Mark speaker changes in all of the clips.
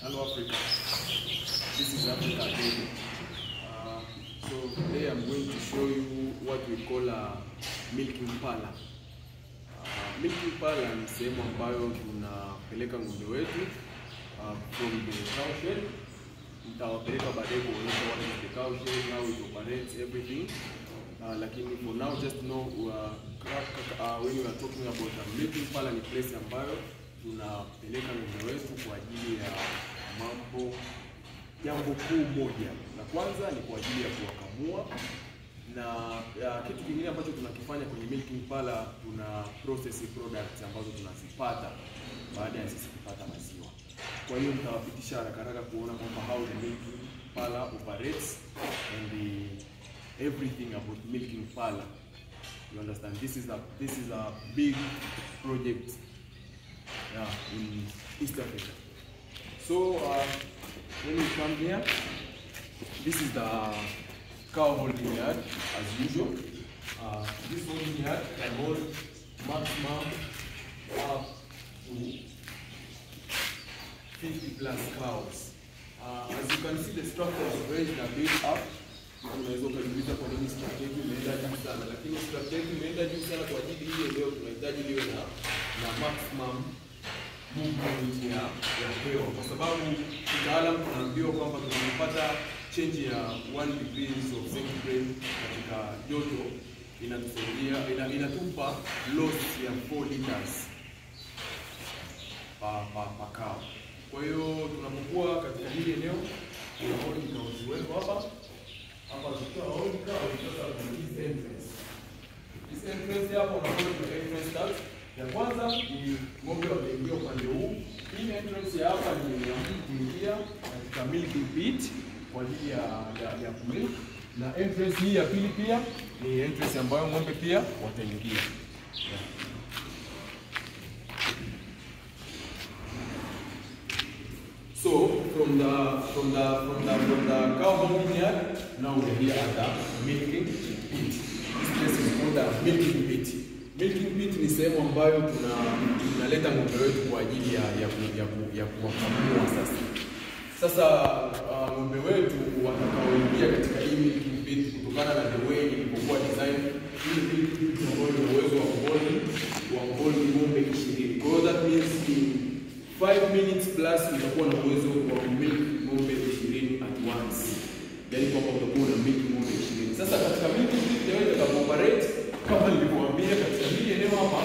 Speaker 1: Hello Africa. This is Africa Daily. Uh, so today I'm going to show you what we call a milking parlor. Uh, milking parlor ni sehemu ambayo tunapeleka ng'ombe wetu uh, from the cow shed. Nitawapeleka baadaye kuonyesha what is the cow shed, how it operates, everything. Uh, lakini for now just know uh, uh, when we are talking about a milking parlor ni place ambayo tunapeleka ng'ombe wetu kwa ajili ya mambo jambo kuu moja. La kwanza ni kwa ajili ya kuwakamua na ya, kitu kingine ambacho tunakifanya kwenye milking parlor, tuna process products ambazo tunazipata baada ya sisi kupata maziwa. Kwa hiyo nitawapitisha haraka haraka kuona kwamba how the milking parlor operates and the, everything about milking parlor. You understand? This is a this is a big project yeah, in East Africa. So uh, when we come here, this is the cow holding yard as usual. Uh, this holding yard can hold maximum up to 50 plus cows. Uh, as you can see the structure is raised a bit up. Unaweza ukajiuliza kwa nini structure yetu imeenda juu sana, lakini structure yetu imeenda juu sana kwa ajili hii eneo tunahitaji liwe na na maximum movement ya ya hewa, kwa sababu kitaalam tunaambiwa kwamba tunapata change ya 1 degrees of centigrade katika joto inatusaidia ina, inatupa loss ya 4 liters pa pa pa cow. Kwa hiyo tunapokuwa katika hili eneo tunaona ikaziweko hapa hapa, tukiwa hold cow sasa kuna hii entrance This entrance hapo unaona kuna entrance tag. Ya kwanza ni ng'ombe wameingia upande huu. Hii entrance ya hapa ni ya mtu kuingia katika milking pit kwa ajili ya ya, ya kumilk. Na entrance hii ya pili pia ni entrance ambayo ng'ombe pia wataingia. So from the from the from the from the cow holding yard, now we're here at the milking pit. This place is called the milking pit. Milking pit ni sehemu ambayo tuna tunaleta ng'ombe wetu kwa ajili ya ya ku- ya, ku- ya kuwakamua sasa. Sasa uh, ng'ombe wetu watakaoingia katika hii milking pit kutokana na the way ilivyokuwa design, hii milking pit ambayo ina uwezo wa kuhold wa kuhold ng'ombe 20. Kwa hiyo that means in 5 minutes plus utakuwa na uwezo wa kumilk ng'ombe 20 at once. Yaani kwamba utakuwa na milk ng'ombe 20. Sasa katika milking pit leo itakapo-operate kama nilivyowaambia katika hili eneo hapa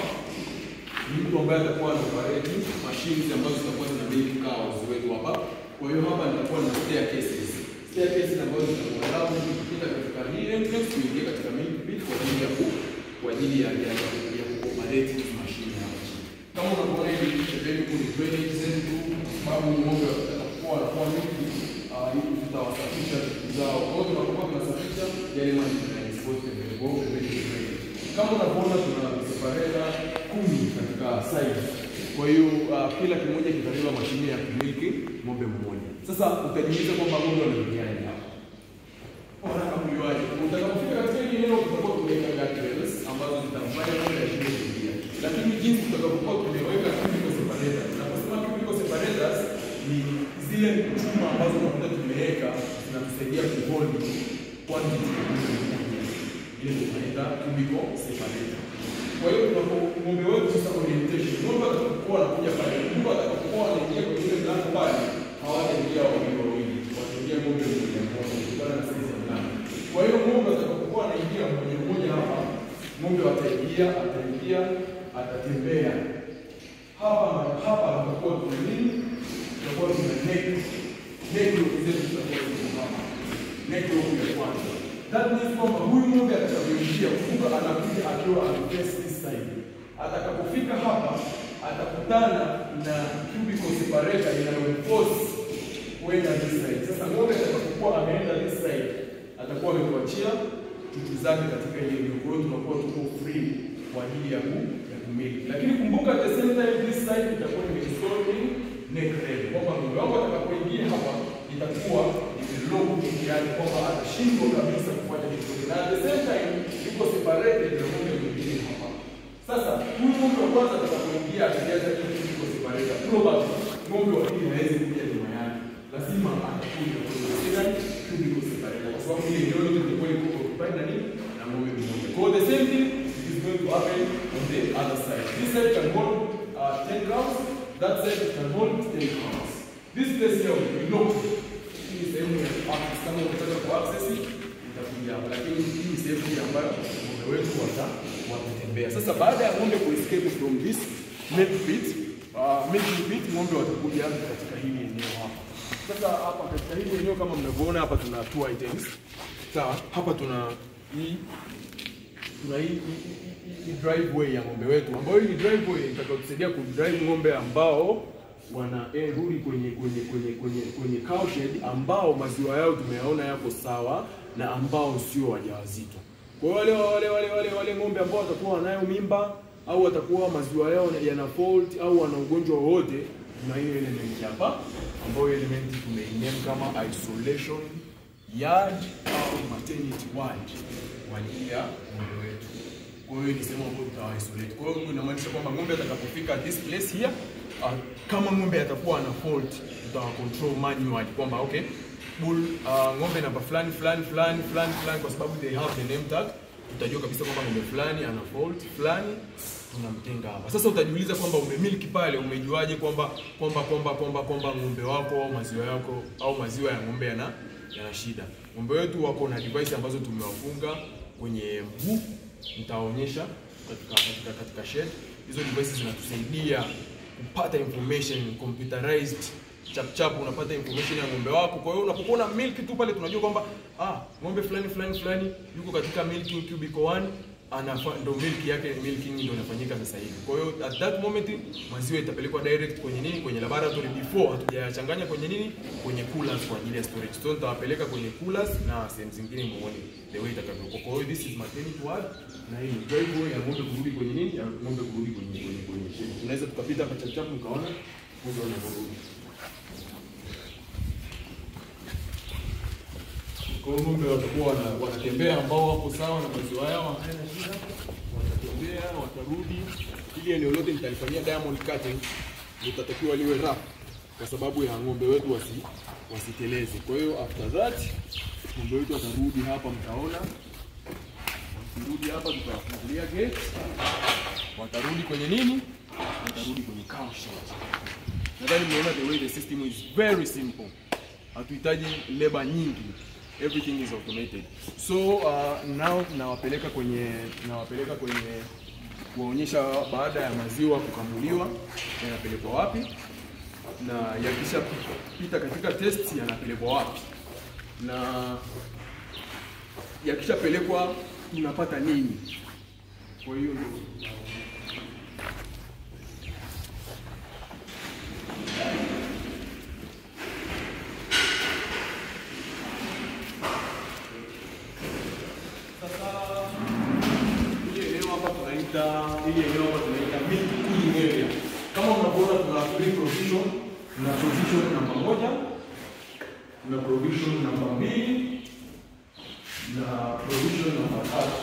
Speaker 1: ni mtu ambaye atakuwa ana operate machines ambazo zitakuwa zina milk cows wetu hapa. Kwa hiyo hapa nitakuwa na staircases. Staircases ambazo zitakuwa mtu kupita katika hii entrance kuingia katika milk pit kwa ajili ya ku kwa ajili ya ya ya kuoperate hizi machine hapa. Kama unavyoona hivi pembeni kuna drainage zetu kwa sababu ng'ombe watakuwa wanakuwa mingi ah, hivi tutawasafisha vitu zao. Kwa hiyo tunapokuwa tunasafisha yale maji tunayaispose pembeni kwa hiyo pembeni ni drainage. Kama unavyoona tuna separata kumi katika side. Kwa hiyo uh, kila kimoja kitabeba mashine ya kumiliki ng'ombe mmoja. Sasa utajiuliza kwamba ng'ombe wanaingiaje hapa? Wanataka kujuaje? Utakapofika katika hili eneo tutakuwa tumeweka guardrails ambazo zitamfanya ng'ombe ashinde kuingia. Lakini jinsi tutakapokuwa tumeweka cubicle separators. Naposema cubicle separators ni zile chuma ambazo unakuta tumeweka zinatusaidia kuhold quantity ya ng'ombe mmoja. Ile ndio tunaita cubicle separator. Kwa hiyo tunapo ng'ombe wetu sasa orientation, ng'ombe atakapokuwa anakuja pale, ng'ombe atakapokuwa anaingia kwenye ile mlango pale, hawataingia wawili wawili, wataingia ng'ombe mmoja mmoja kutokana na size ya mlango. Kwa hiyo ng'ombe atakapokuwa anaingia mmoja mmoja hapa, ng'ombe ataingia, ataingia, atatembea hapa hapa, tutakuwa tuna nini? Tutakuwa tuna neck neck lock zetu zitakuwa ziko hapa, neck lock ya kwanza. That means kwamba huyu ng'ombe atakapoingia, kumbuka anakuja akiwa ameface this side. Atakapofika hapa atakutana na cubicle separator inayomforce kwenda this side. Sasa ng'ombe atakapokuwa ameenda this side, atakuwa ametuachia chuchu zake katika ile eneo. Kwa hiyo tunakuwa tuko free kwa ajili ya ku ya kumiliki. Lakini kumbuka at the same time this side itakuwa imeinstall in neck rest. Kwamba ng'ombe wangu atakapoingia hapa itakuwa imelock yani kwamba atashindwa kabisa kufanya chochote. Na at the same time iko separated na ng'ombe mwingine hapa. Sasa huyu ng'ombe wa kwanza atakapoingia akijaza hii iko separator probably ng'ombe wa pili hawezi kuja nyuma yake, lazima atakuja kwenye second cubicle separator, kwa sababu ile eneo lote lilikuwa liko occupied na nini na ng'ombe mmoja. Kwa hiyo the same thing is going to happen on the other side. This side can hold uh, 10 cows, that side can hold 10 cows. This place here will be locked. Hii ni sehemu ya access, kama ukitaka ku access itakuja hapa, lakini hii ni sehemu ile ambayo ng'ombe wetu wata watatembea. Sasa baada ya ng'ombe ku escape from this milk pit, uh, milking pit, ng'ombe watakuja katika hili eneo hapa. Sasa hapa katika hili eneo kama mnavyoona hapa tuna two items. Sawa, hapa tuna hii tuna hii hii- hii- hii driveway ya ng'ombe wetu ambayo hii ni driveway itakayotusaidia kudrive ng'ombe ambao wana eh, rudi kwenye kwenye kwenye kwenye kwenye cow shed ambao maziwa yao tumeyaona yako sawa na ambao sio wajawazito. Kwa hiyo wale wale wale wale wale ng'ombe ambao watakuwa wanayo mimba au watakuwa maziwa yao yana fault au wana ugonjwa wowote, tuna hiyo element hapa ambayo element tumeiname kama isolation yard au maternity ward kwa ajili ya ng'ombe wetu. Kwa hiyo ni sehemu ambayo tutawa isolate. Kwa hiyo inamaanisha kwamba ng'ombe atakapofika this place here, uh, kama ng'ombe atakuwa ana fault, tutawa control manually kwamba okay, bull uh, ng'ombe namba fulani fulani fulani fulani fulani, kwa sababu they have the name tag, tutajua kabisa kwamba ng'ombe fulani ana fault fulani tunamtenga hapa. Sasa utajiuliza kwamba umemiliki pale, umejuaje kwamba kwamba kwamba kwamba kwamba ng'ombe wako au maziwa yako au maziwa ya ng'ombe yana yana shida. Ng'ombe wetu wako na device ambazo tumewafunga kwenye mguu, nitaonyesha katika katika katika shed. Hizo devices zinatusaidia kupata information computerized chap chap, unapata information ya ng'ombe wako. Kwa hiyo unapokuwa na milk tu pale, tunajua kwamba ah, ng'ombe fulani fulani fulani yuko katika milking cubicle 1 anafa ndo milk yake milking ndio inafanyika sasa hivi. Kwa hiyo at that moment maziwa itapelekwa direct kwenye nini, kwenye laboratory before hatujayachanganya kwenye nini, kwenye coolers kwa ajili ya storage. So nitawapeleka kwenye coolers na sehemu zingine muone the way itakavyokuwa. Kwa hiyo this is maternity ward na hii ni driveway ya ng'ombe kurudi kwenye nini, ya ng'ombe kurudi kwenye kwenye kwenye shed. Tunaweza tukapita hapa chap chap mkaona ng'ombe wanavyorudi. Kwa hiyo ng'ombe watakuwa wana- wanatembea ambao wako sawa na maziwa yao hayana shida, watatembea watarudi. Hili eneo lote nitalifanyia diamond cutting, litatakiwa liwe rough kwa sababu ya ng'ombe wetu wasi wasiteleze. Kwa hiyo after that ng'ombe wetu watarudi hapa, mtaona wakirudi hapa, tutawafungulia gate, watarudi kwenye nini? Watarudi kwenye cow shed. Nadhani mmeona the way the system is very simple hatuhitaji leba nyingi everything is automated so uh, now nawapeleka kwenye nawapeleka kwenye kuwaonyesha baada ya maziwa kukamuliwa yanapelekwa wapi na yakishapita katika test yanapelekwa wapi na yakishapelekwa tunapata nini kwa hiyo ndio Hili eneo hapa tunaita hili eneo hapa tunaita milk cooling area. Kama unavyoona tuna three provision, tuna provision namba moja, tuna provision namba mbili na provision namba tatu.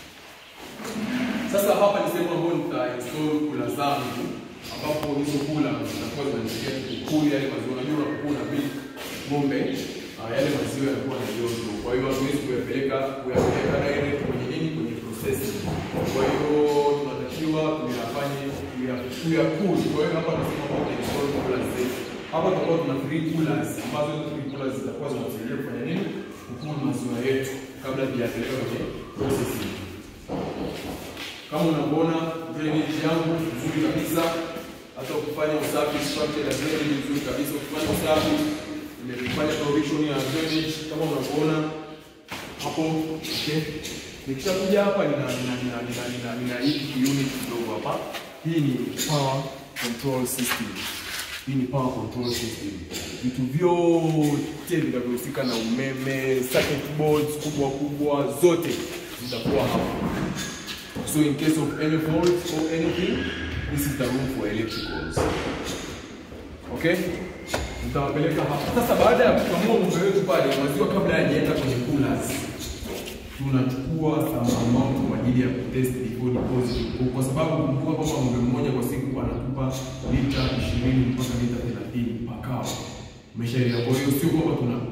Speaker 1: Sasa hapa ni sehemu ambayo nita install kula zangu ambapo hizo kula zitakuwa zinanisaidia kukuli yale maziwa. Unajua unapokuwa na milk ng'ombe ah, yale maziwa yanakuwa na joto, kwa hiyo hatuwezi kuyapeleka kuyapeleka direct kwenye nini, kwenye processing. Kwa hiyo tunatakiwa tuyafanye tuya- tuyakuli. Kwa hiyo hapa nasema kwamba install coolers zetu. Hapa tutakuwa tuna three coolers ambazo hizo three coolers zitakuwa zinatusaidia kufanya nini, kukuli maziwa yetu kabla tujapeleka kwenye processing. Kama unavyoona drainage yangu nzuri kabisa, hata ukifanya usafi structure ya drainage nzuri kabisa, ukifanya usafi nimefanya provision ya drainage kama unavyoona hapo. Okay, nikishakuja hapa nina nina nina nina nina nina hiki unit kidogo hapa. Hii ni power control system. Hii ni power control system. Vitu vyote vinavyohusika na umeme, circuit boards kubwa kubwa zote zitakuwa hapa. So in case of any fault or anything, this is the room for electricals. Okay? Nitawapeleka hapa. Sasa baada ya kukamua ng'ombe wetu pale, maziwa kabla hayajaenda kwenye coolers, tunachukua some amount kwa ajili ya kutest before deposit, kwa sababu kumbuka kwamba ng'ombe mmoja kwa siku anatupa lita 20 mpaka lita 30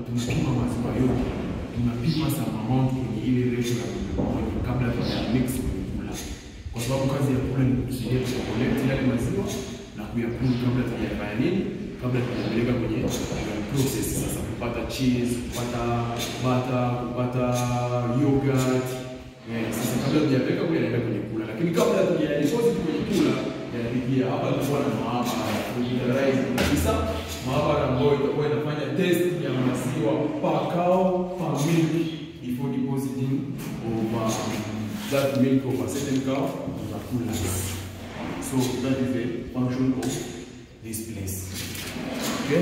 Speaker 1: tunapima maziwa yote, tunapima some amount kwenye ile ratio ya ng'ombe moja kabla ya mix kwenye kula, kwa sababu kazi ya kula ni kutusaidia kucollect yale maziwa na kuyaprove kabla tujafanya nini, kabla tujapeleka kwenye process sasa, kupata cheese, kupata butter, kupata yogurt Eh, sasa kabla tujapeleka kule yanaenda kwenye kula, lakini kabla tujadeposit kwenye kula yanapitia hapa. Tutakuwa na maabara computerized kabisa, maabara ambayo itakuwa inafanya test ya maziwa per cow per milk before depositing of um, that milk of a certain cow to the coolers. So that is the function of this place. Okay.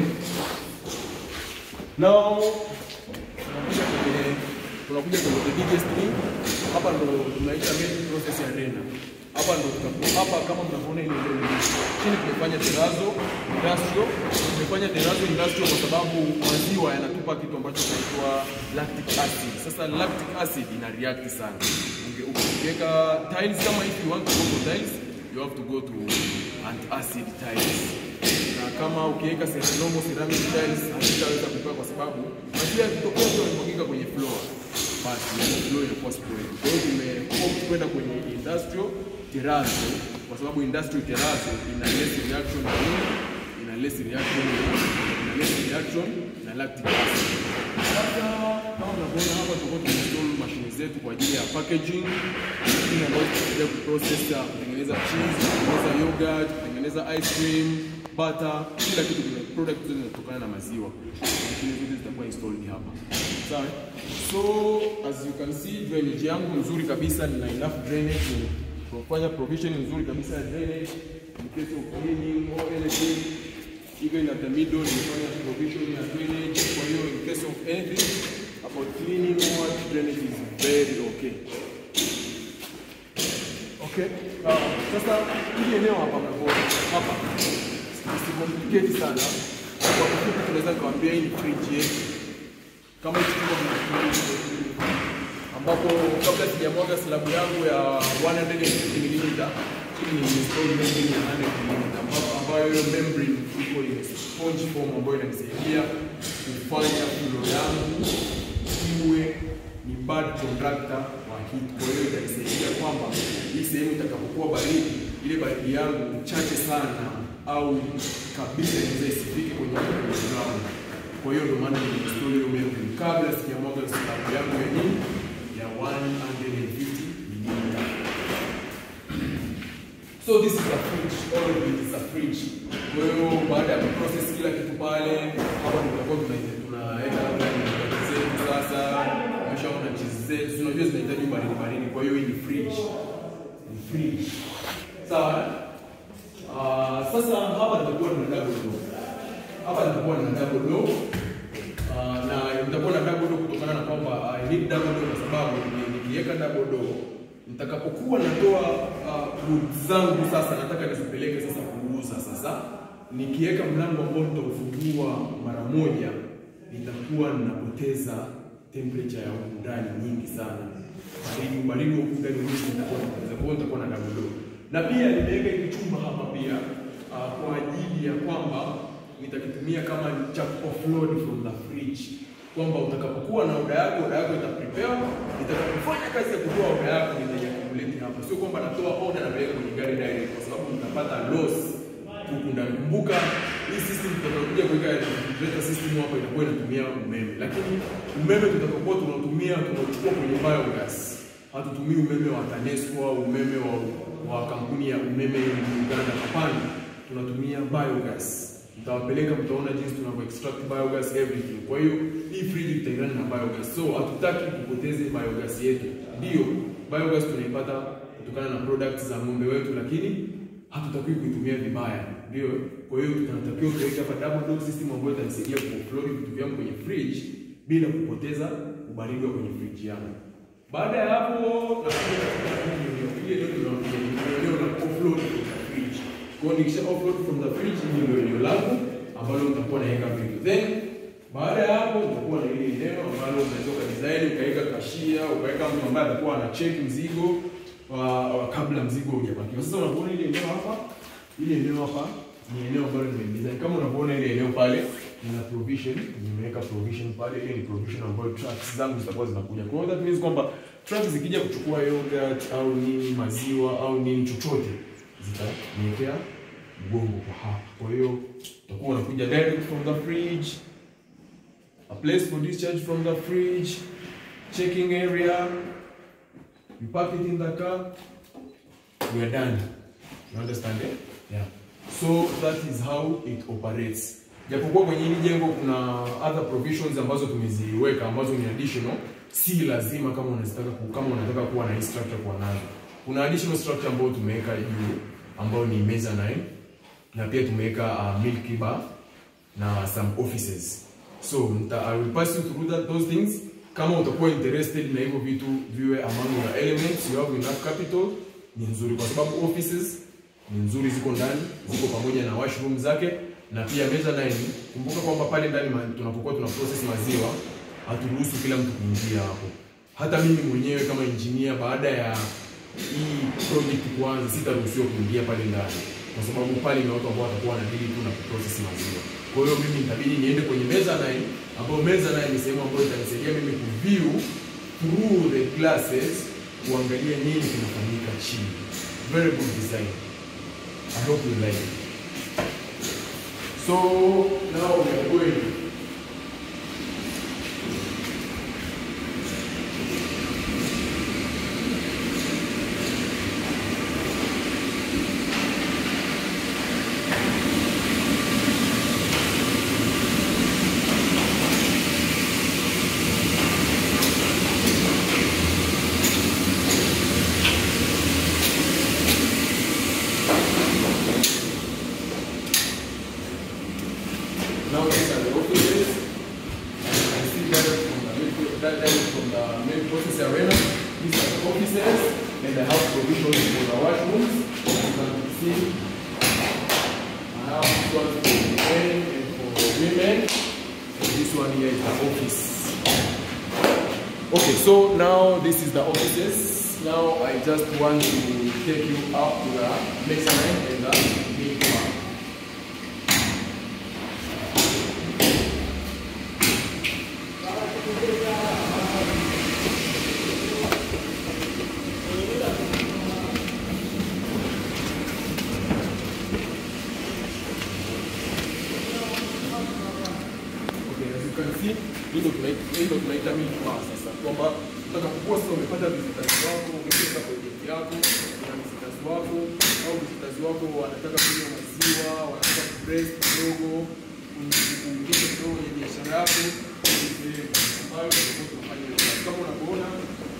Speaker 1: Now tunakuja kwenye tunakuja kwenye the biggest thing. Hapa ndo tunaita main process ya rena. Hapa ndo tutakuwa hapa, kama mnavyoona ile ile chini tumefanya terazo industrial, tumefanya terazo industrial kwa sababu maziwa yanatupa kitu ambacho kinaitwa lactic acid. Sasa lactic acid ina react sana. Uki- Ukiweka tiles kama if you want to go for tiles, you have to go to antacid tiles na kama ukiweka normal ceramic tiles hazitaweza kukaa kwa sababu maziwa yakitokea tu yanamwagika kwenye floor, basi ile floor inakuwa spoiled. Kwa hiyo tumeopt kwenda kwenye industrial terrazzo kwa sababu industrial terrazzo ina less reaction na nini, ina less reaction na ina less reaction na lactic acid. Sasa kama mnavyoona hapa, tutakuwa tunainstall mashine zetu kwa ajili ya packaging, mashine ambayo tutasaidia kuprocess ya kutengeneza cheese, kutengeneza yogurt, kutengeneza ice cream, butter, kila kitu kina product zote zinatokana na maziwa. Mashine zote zitakuwa installed hapa. Sawa? So as you can see drainage yangu nzuri kabisa, nina enough drainage kufanya provision nzuri kabisa ya drainage in case of cleaning or anything even at the middle nimefanya provision ya drainage. Kwa hiyo in case of anything about cleaning or drainage is very okay. Okay. Uh, sasa hili eneo hapa mnavyoona hapa isicomplicate sana. Kwa kifupi tunaweza kuambia hii ni fridge yetu. Kama hichi chumba mnakiona ambapo kabla sijamwaga slabu yangu ya 150 mm chini ni install membrane ya 100 mm ambapo ambayo hiyo membrane iko in sponge form ambayo inanisaidia kufanya flow yangu iwe ni bad conductor wa heat. Kwa hiyo itanisaidia kwamba hii sehemu itakapokuwa baridi, ile baridi yangu chache sana au kabisa inaweza isifike kwenye ground. Kwa hiyo ndio maana nimeinstall hiyo membrane kabla sijamwaga slabu yangu ya nini ya 150 mm. So this is a fridge, all of it is a fridge. Kwa hiyo baada ya kuprocess kila kitu pale, hapa tutakuwa tuna- tunaweka labda ni yogurt zetu sasa, umeshaona cheese zetu, si unajua zinahitaji baridi baridi, kwa hiyo hii ni fridge. Ni fridge. Sawa? Ah, sasa hapa nitakuwa na double door. Hapa nitakuwa na double door. Ah, na nitakuwa na double door kutokana na kwamba I need double door kwa sababu ni- nikiweka double door nitakapokuwa natoa uh, goods zangu sasa, nataka nizipeleke sasa kuuza. Sasa nikiweka mlango ambao nitaufungua mara moja, nitakuwa ninapoteza temperature ya huku ndani nyingi sana, baridi baridi huku ndani mwingi nitakuwa napoteza. Kwa hiyo nitakuwa na double door, na pia nimeweka hiki chumba hapa pia uh, kwa ajili ya kwamba nitakitumia kama cha offload from the fridge kwamba utakapokuwa na oda yako, oda yako ita prepare, itakapofanya kazi ya kutoa oda yako nitaiakumulate hapa. Sio kwamba natoa oda na naweka kwenye gari direct, kwa sababu nitapata loss huku ndani. Kumbuka hii system tutakayokuja kuweka refrigerator system hapa itakuwa inatumia umeme, lakini umeme tutakapokuwa tunatumia tunauchukua kwenye biogas, hatutumii umeme wa TANESCO au umeme wa, wa kampuni ya umeme ya Uganda. Hapana, tunatumia biogas mtawapeleka mtaona jinsi tunavyo extract biogas everything. Kwa hiyo hii fridge itaendana na biogas, so hatutaki tupoteze biogas yetu. Ndio biogas tunaipata kutokana na products za ng'ombe wetu, lakini hatutakiwi kuitumia vibaya. Ndio, kwa hiyo tunatakiwa kuweka hapa double door system ambayo itanisaidia kuoffload vitu vyangu kwenye fridge bila kupoteza ubaridi wa kwenye fridge yangu. Baada ya hapo, nakuja katika hili eneo. Hili eneo tunakuja ni eneo la offload kutoka fridge. Kwa hiyo nikisha offload from the fridge, hili ndio eneo langu ambalo nitakuwa naweka vitu. Then baada ya hapo nitakuwa na ile eneo ambalo unaweza ukadesign ukaweka kashia, ukaweka mtu ambaye atakuwa ana check mzigo wa, wa kabla mzigo hujapakiwa. Sasa unapoona ile eneo hapa, ile eneo hapa ni eneo ambalo nimedesign. Kama unavyoona ile eneo pale nina provision, nimeweka provision pale. Ile ni provision ambayo trucks zangu zitakuwa zinakuja. Kwa hiyo that means kwamba trucks zikija kuchukua yogurt au nini maziwa au nini chochote zitaniwekea mgongo kwa hapa. Kwa hiyo utakuwa unakuja direct from the fridge, a place for discharge from the fridge, checking area, you park it in the car, we are done. You understand it? Yeah. So that is how it operates. Japokuwa kwenye hili jengo kuna other provisions ambazo tumeziweka ambazo ni additional, si lazima kama unazitaka ku, kama unataka kuwa na hii structure kuwa nazo. Kuna additional structure ambayo tumeweka juu ambayo ni mezzanine na pia tumeweka uh, milk bar na some offices. So nita, I will pass you through that, those things. Kama utakuwa interested na hivyo vitu viwe among your elements, you have enough capital, ni nzuri kwa sababu offices ni nzuri, ziko ndani, ziko pamoja na washroom zake na pia mezzanine. Kumbuka kwamba pale ndani ma- tunapokuwa tuna process maziwa haturuhusu kila mtu kuingia hapo. Hata mimi mwenyewe kama engineer, baada ya hii project kuanza, sitaruhusiwa kuingia pale ndani kwa sababu pale ni watu ambao watakuwa wanadili tu na kuprocess maziwa. Kwa hiyo mimi nitabidi niende kwenye mezzanine, ambayo mezzanine ni sehemu ambayo itanisaidia mimi kuview through the glasses, kuangalia nini kinafanyika chini. Very good design. I hope you like it. So now we are going Now these are the offices. As you can see direct from the milk, that direct from the main process arena. These are the offices, and I have provisions for the washrooms. As you can see, I have this one for men and for women. And this one here is the office. Okay, so now this is the offices. Now I just want to take you up to the mezzanine and the milk bar. Okay, as you can see, hii ndo tunaita hii ndo tunaita milk bar sasa, kwamba utakapokuwa sasa umepata visitors wako, umefika project yako, una visitors wako au visitors wako wanataka kunywa maziwa, wanataka kubrest kidogo, kuingiza kidogo kwenye biashara yako, ni sehemu ambayo utakuwa tunafanya hiyo kazi. Kama unavyoona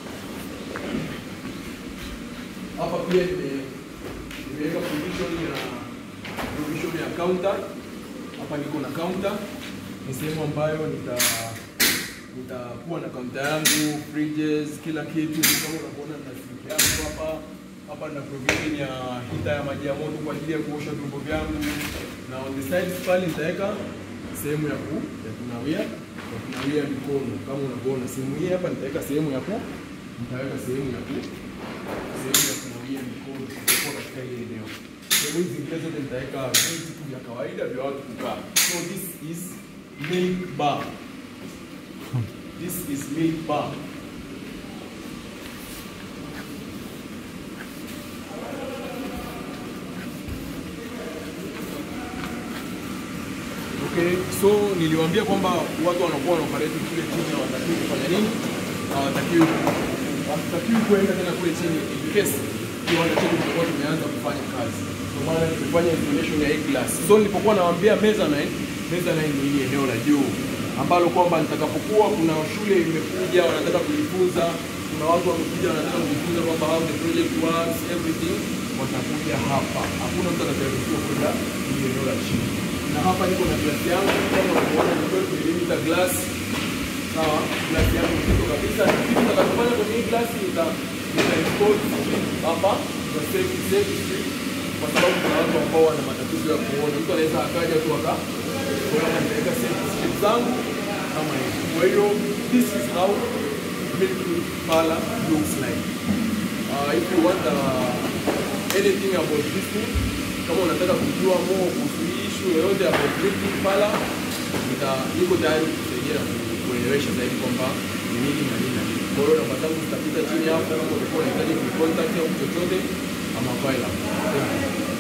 Speaker 1: hapa pia nime- nimeweka provision ya provision ya counter hapa niko na counter, ni sehemu ambayo nita nitakuwa na counter yangu, fridges, kila kitu. Kama unavyoona na sink yangu hapa hapa na provision ya hita ya maji ya moto kwa ajili ya kuosha vyombo vyangu, na on the sides pale nitaweka sehemu ya ku ya kunawia ya kunawia mikono. Kama unavyoona sehemu hii hapa nitaweka sehemu ya ku nitaweka sehemu ya ku sehemu ya kunawia mikono kwa katika hili eneo. Sehemu hizi zingine zote nitaweka viti tu vya kawaida vya watu kukaa. So this is milk bar. This is milk bar. Okay, so niliwaambia kwamba watu wanakuwa wanaoperate kule chini hawatakiwi kufanya nini? Hawatakiwi hawatakiwi kuenda tena kule chini in case kiwanda chetu kitakuwa tumeanza kufanya kazi. Ndio maana tumefanya installation ya hii glass. So nilipokuwa nawaambia mezzanine, mezzanine ni hili eneo la juu ambalo kwamba nitakapokuwa kuna shule imekuja wanataka kujifunza, kuna watu wamekuja wanataka kujifunza kwamba how the project works everything, watakuja hapa. Hakuna mtu atakayeruhusiwa kwenda hili eneo la chini na hapa niko na glasi yangu kama unavyoona ni 12 mililiter glass sawa glasi yangu nzito kabisa na kitu nitakachofanya kwenye hii glasi nita nita import hapa kwa safety safety kwa sababu kuna watu ambao wana matatizo ya kuona mtu anaweza akaja tu aka kwa hiyo nitaweka safety strip zangu kama hivi kwa hiyo this is how milk parlor looks like uh, if you want uh, anything about this thing kama unataka kujua more kuhusu hii issue yoyote about milk parlor nita niko tayari kusaidia kuelewesha zaidi kwamba ni nini na nini na nini. Kwa hiyo namba zangu zitapita chini hapo, kama ulikuwa unahitaji kucontact au chochote, ama file hapo. Thank you.